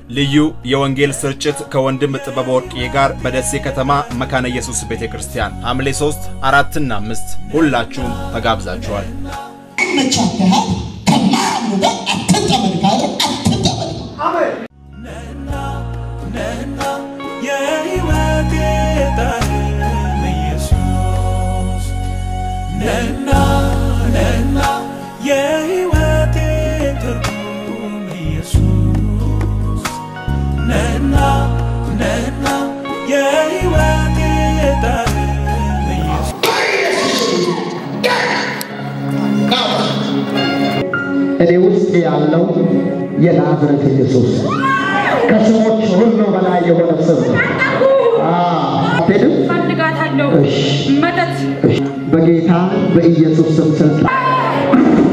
ልዩ የወንጌል ስርጭት ከወንድም ጥበብ ወርቅዬ ጋር በደሴ ከተማ መካነ ኢየሱስ ቤተ ክርስቲያን ሐምሌ 3 አራትና አምስት ሁላችሁም ተጋብዛችኋል። መቻከሃት ከማያምኑ ጋር አትጠመድ ካለ አትጠመድ። የሕይወቴ ጣዕም ኢየሱስ ነና ነና የሕይወቴ ትርጉም ኢየሱስ ነና ነና የሕይወቴ ጣዕም ኢየሱስ እኔ ውስጥ ያለው የናዝሬት ኢየሱስ ከስሞች ሁሉ በላይ የሆነ ስም አትሄድም? ፈልጋታለሁ። እሺ፣ መተት እሺ። በጌታ በኢየሱስ ስም ስልጣን